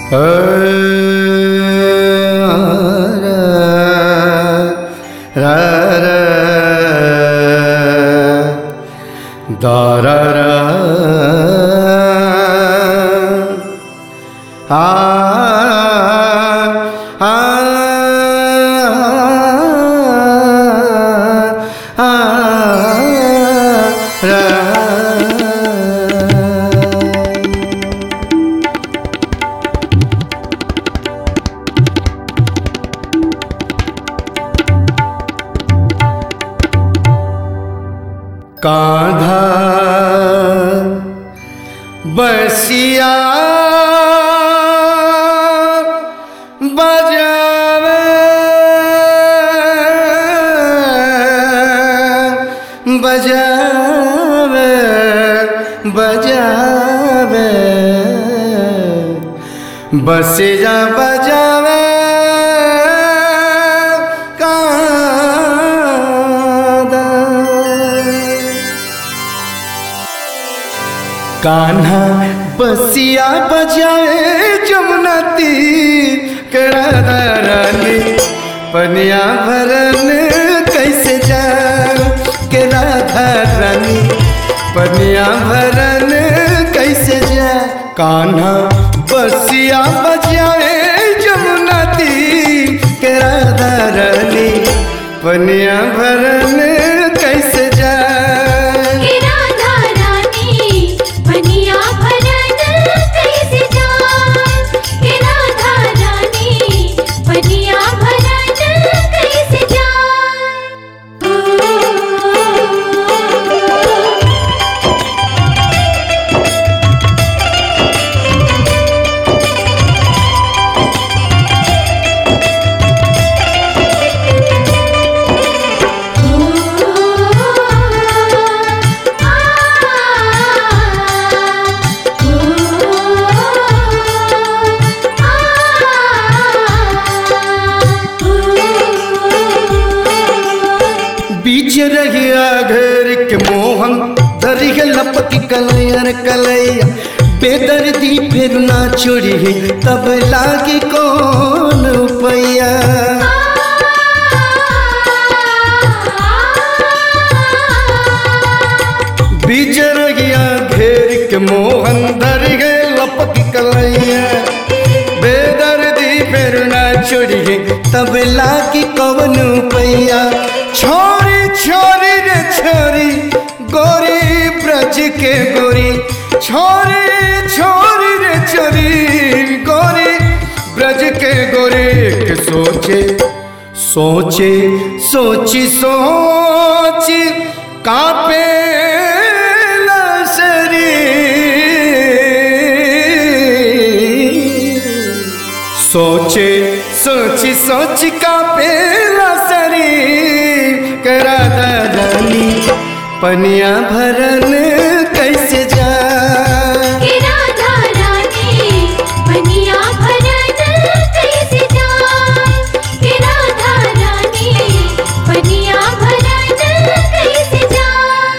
कान्हा बसिया बजावे बजावे बजावे बसिया बजावे कान्हा बसिया बजाए जमुना तीर कड़ा रानी पनिया भरन कैसे जा के राधा रानी पनिया भरन कैसे जा कान्हा बसिया बजाए जमुना तीर के राधा रानी पनिया भरन कैसे जा हे राधा रानी पनिया भरन कैसे जाए हे राधा रानी पनिया भरन कैसे जाए बीच रहिया घर के मोहन धरिह लपक कलयर कलैया बेदर्दी फिर ना छोड़ी है तब लागे कौन पैया बीच रहिया घेर के मोहन धरिह लपक कलैया बेदर्दी फिर ना छोड़ी है तब लागे कौन पैया छोरी छोरी रे छोरी गोरी ब्रज के गोरी छोरी छोरी रे छोरी गोरी ब्रज के गोरी के सोचे सोचे सोची सोची कापे सोचे सोची सोची का पेला सरी करा दानी पनिया भरन कैसे जा हे राधा रानी पनिया भरन कैसे जाए हे राधा रानी पनिया भरन कैसे जाए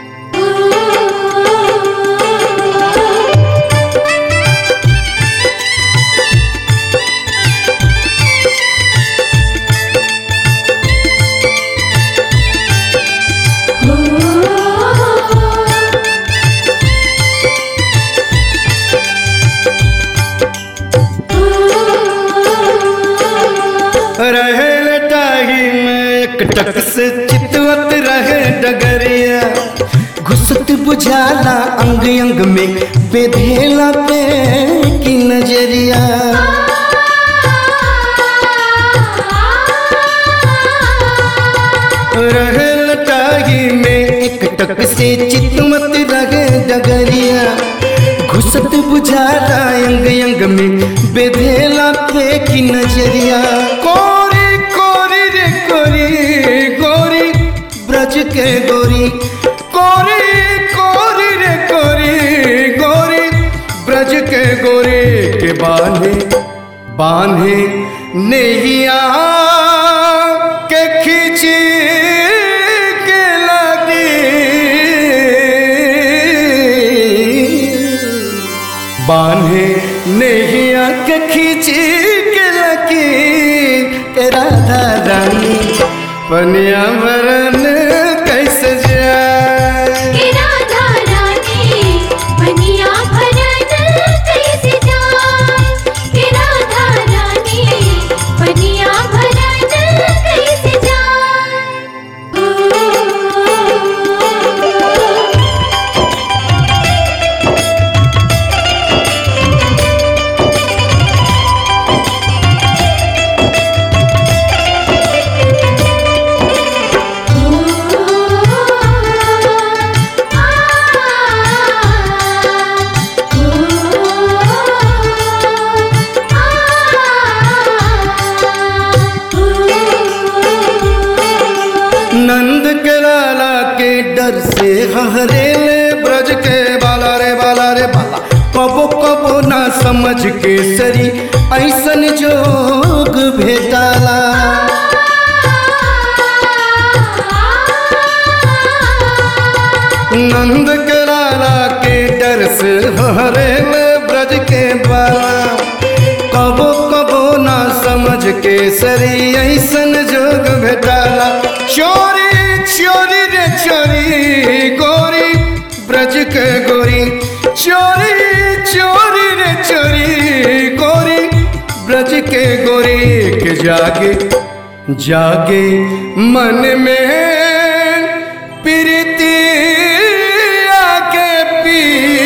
रहे लटाही में एक टक से चितवत रहे डगरिया घुसत बुझाला अंग अंग में बेधेला पे की नजरिया रहे लटाही में एक टक से चितवत रहे डगरिया घुसत बुझाला अंग अंग में बेधेला पे की नजरिया कोरी कोरी रे कोरी गोरी ब्रज के गोरी कोरी कोरी रे कोरी गोरी ब्रज के गोरी के बांधे बांधे नैया के खींची के लगी बांधे नैया के खींची के लकी के राधा रानी पनिया भरन कैसे जाए के राधा रानी बनिया भरन कैसे जाए के राधा रानी बनिया भरन कैसे जाए नंद के लाला के डर से हरे ले ब्रज के बाला रे बाला रे बाला कबो कबो ना समझ के सरी ऐसन जोग भेटाला नंद के लाला के डर से हरे ले ब्रज के बाला कबो कबो ना समझ के सरी ऐसन जोग भेटाला चोरी चोरी रे चोरी गोरी ब्रज के गोरी चोरी चोरी रे चोरी गोरी ब्रज के गोरी के जागे जागे मन में प्रीति आके पी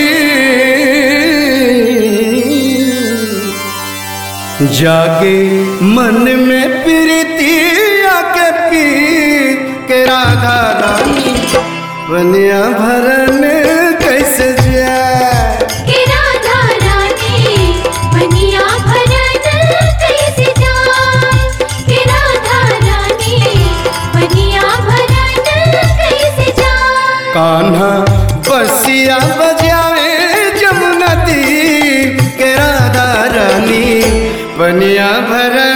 जागे मन में प्रीति आके पी के राधा रानी बनिया भरन कैसे जाए के राधा रानी बनिया भरन कैसे जाए के राधा रानी बनिया भरन कैसे जाए कान्हा बसिया बजावे जमुना दी के राधा रानी बनिया भरन